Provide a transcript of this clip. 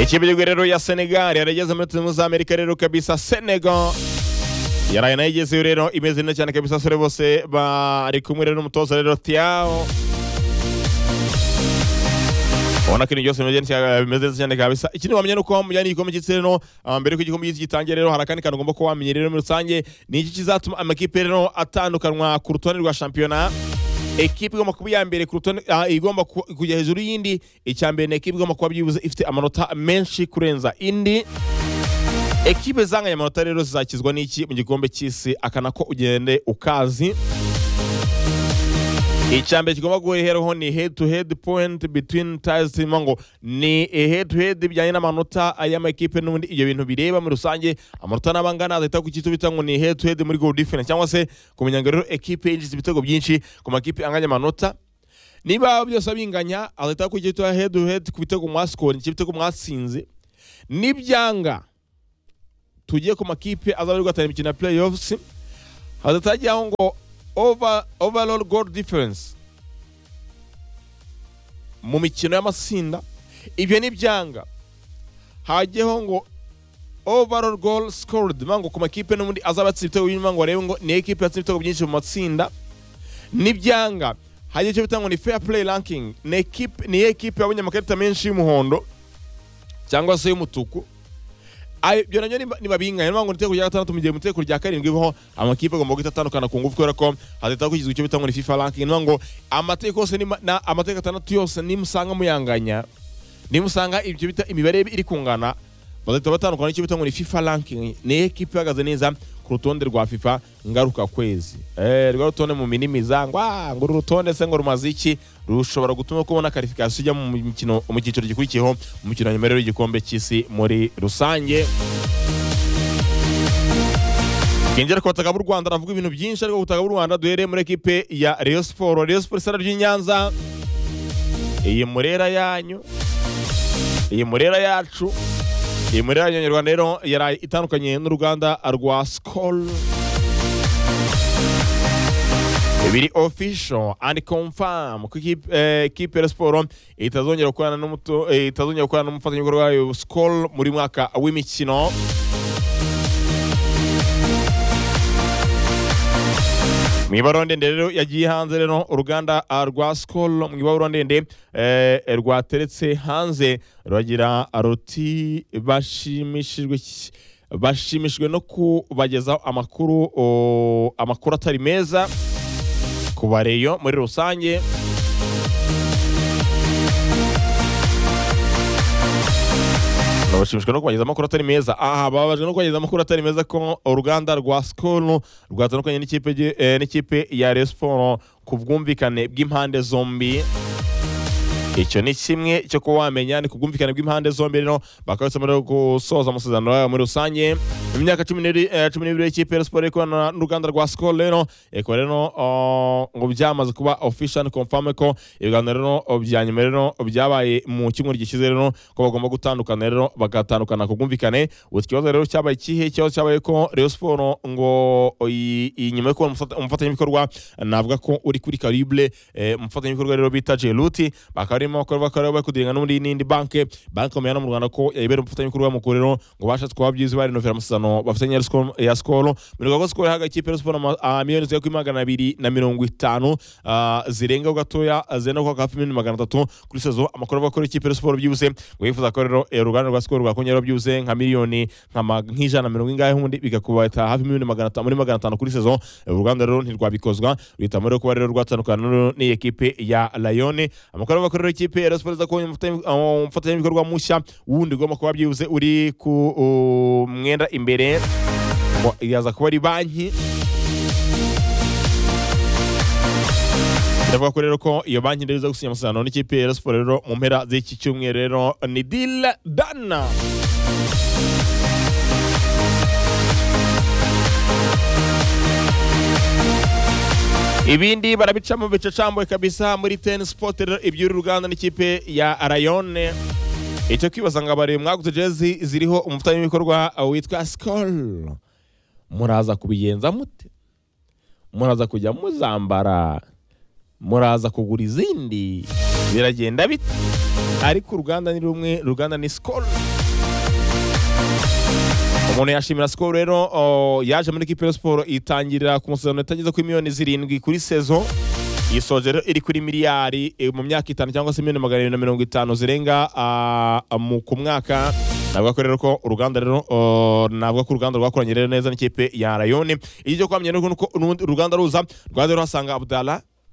Ikipe rero ya Senegal yarageze muri tuzimu za Amerika rero kabisa Senegal yaraye nayo igezeyo rero imeze neza cyane kabisa asore bose bari kumwe rero n'umutoza rero Tiao ubona ko ibintu byose bimeze neza bimeze neza cyane kabisa ikindi wamenya ni uko mujyanye igikombe cy'isi rero ah, mbere y'uko igikombe cy'isi gitangira rero hari akandi kantu ugomba kuba wamenye rero muri rusange ni iki kizatuma amakipe rero atandukanywa ku rutonde rwa shampiyona ekipe igomba kuba iya mbere ku rutonde ah, igomba ku- kujya hejuru y'indi icya mbere ni ekipe igomba kuba byibuze ifite amanota menshi kurenza indi ekipe zanganya amanota rero zizakizwa n'iki mu gikombe cy'isi akanako ugende ukazi icyambere kigomba guheraho ni head to head point between ties turimo ngo ni head to head bijyanye n'amanota y'amakipe n'ubundi ibyo bintu bireba muri rusange amanota n'abangana azahita ku cyitwa bita ngo ni head to head muri goal difference cyangwa se kumenya ngo rero ekipe yinjiza ibitego byinshi ku makipe anganya amanota niba byose binganya azahita ku cyitwa head to head ku bitego mwasikori cy'ibitego mwatsinze nibyanga tugiye ku makipe azaba ari guhatana imikino ya playoffs hadatajyaho ngo over, overall goal difference mu mikino y'amatsinda ibyo ni byanga hajyeho ngo overall goal scored bivuga ngo ku makipe n'ubundi azaba atsinze ibitego byinshi bivuga ngo barebe ngo ni ekipe yatsinze ibitego byinshi mu matsinda ni byanga hajyaho icyo bita ngo ni fair play ranking ni ekipe ni ekipe yabonye amakarita menshi y'umuhondo cyangwa se y'umutuku Ayo, ibyo nabyo niba- nibabinganya niba ngo niteko rya gatandatu mu gihe mu iteko rya karindwi biho amakipe agomba guhita atandukana ku ngufu kubera ko hazahita hashyizwe icyo bita ngo ni fifa ranking niba ngo amateka yose nima- na- amateka atandatu yose nimusanga muyanganya nimusanga ibyo bita imibare iri kungana bazahita batandukana n'icyo bita ngo ni fifa ranking ni ekipe ihagaze neza ku rutonde rwa fifa ngaruka kwezi eh rwa rutonde mu minimiza ngo ah ngo uru rutonde se ngo rumaze iki rushobora gutuma kubona karifikasiyo ijya mu mikino mu cyiciro gikurikiyeho mu mikino ya nyuma rero y'igikombe cy'isi muri rusange Ngengera ku butaka bw'u Rwanda aravuga ibintu byinshi ariko ku butaka bw'u Rwanda duhereye muri ekipe ya Rayon Sport Rayon Sport sara ry'i Nyanza iyi murera yanyu iyi murera yacu iyi murera yanyu Nyarwanda rero yaraye itandukanye n'uruganda rwa Skol biri official and confirm ko ikipe eh, ikipe ya siporo itazongera gukorana n'umuto eh, itazongera gukorana n'umufatanyabikorwa wayo Skol muri mwaka w'imikino mu ibarura ndende rero yagiye hanze rero uruganda ah, rwa Skol mu ibarura ndende eh, rwateretse hanze ruragira ruti bashimishijwe ki- bashimishijwe no kubagezaho amakuru o, amakuru atari meza ku bareyo muri rusange babashimishwa no kubageza amakuru atari meza aha bababajwe no kubageza amakuru atari meza ko uruganda rwa skol rwatandukanye n'ikipe gi- eh, n'ikipe ya resiporo ku bwumvikane bw'impande zombi icyo ni kimwe cyo kuba wamenya ni ku bwumvikane bw'impande zombi rero bakaba basabwa rero gusoza amasezerano yabo muri rusange mu myaka cumi n'iri- eh, cumi n'ibiri y'ikipe ya siporo ikorana n'uruganda rwa sikoro rero ikaba rero uh, ngo byamaze kuba official confirm ko ibiganiro rero uh, bya nyuma rero byabaye mu cyumweru gishize rero ko bagomba gutandukana rero bagatandukana ku bwumvikane ubu ikibazo rero cyabaye kihe ikibazo cyabaye ko Rayon Sport ngo iyi iyi nyuma yo kubona umufata- umufatanyabikorwa navuga ko uri kuri Calibre eh, umufatanyabikorwa rero bita Jeluti bakaba barimo bakora bakora bari kudirigana n'undi n'indi banke banke bamenya no mu Rwanda ko yayibera umufatanyabikorwa mukuru rero ngo bashatse kuba byiza barenovera amasezerano bafitanye ya Skol- ya Skol muri rwego Skol ihaga ikipe ya Rayon Sport ama- ah, miliyoni zigera kuri magana abiri na mirongo itanu ah, zirengaho gatoya zenda kwa hafi miliyoni magana atatu kuri sezo amakuru avuga ko rero ikipe ya Rayon Sport byibuze ngo yifuza ko rero eh, uruganda rwa Skol rwakongera byibuze nka miliyoni nka ma- nk'ijana na mirongo ingahe ubundi bigakubata hafi miliyoni magana atanu muri magana atanu kuri sezo uruganda rero ntirwabikozwa ruhitamo rero kuba rero rwatandukana rero n'iyi ekipe ya Lion amakuru avuga ko rero ikipe ya Rayon Sport iza kubona umufatanya- uh, umufatanyabikorwa mushya wundi ugomba kuba byibuze uri ku uh, mwenda imbere ngo yaza kuba ari banki Ndavuga ko rero ko iyo banki rero iza gusinya amasezerano n'ikipe ya Rayon Sport rero mu mpera z'iki cyumweru rero ni deal done ibindi barabicamo bicacambuye kabisa muri ten sport rero iby'uru ruganda n'ikipe ya rayone icyo kwibaza ngo abari mwaguze jezi ziriho umufatanyabikorwa witwa skol muraza kubigenza mute muraza kujya muzambara muraza kugura izindi biragenda bite ariko uruganda ni rumwe uruganda ni sikoro umuntu yashimira sikoro rero o, yaje muri kipe ya siporo itangirira ku musezerano itageze kuri miliyoni zirindwi kuri sezo yisoje rero iri kuri miliyari e, mu myaka itanu cyangwa se miliyoni magana abiri na mirongo itanu zirenga a, a, mu- ku mwaka navuga ko rero ko uruganda rero o, navuga ko uruganda rwakoranye rero neza n'ikipe ya rayoni igihe cyo kwamenya rero ni uko n'ubundi uruganda ruza rwaza rero hasanga abdala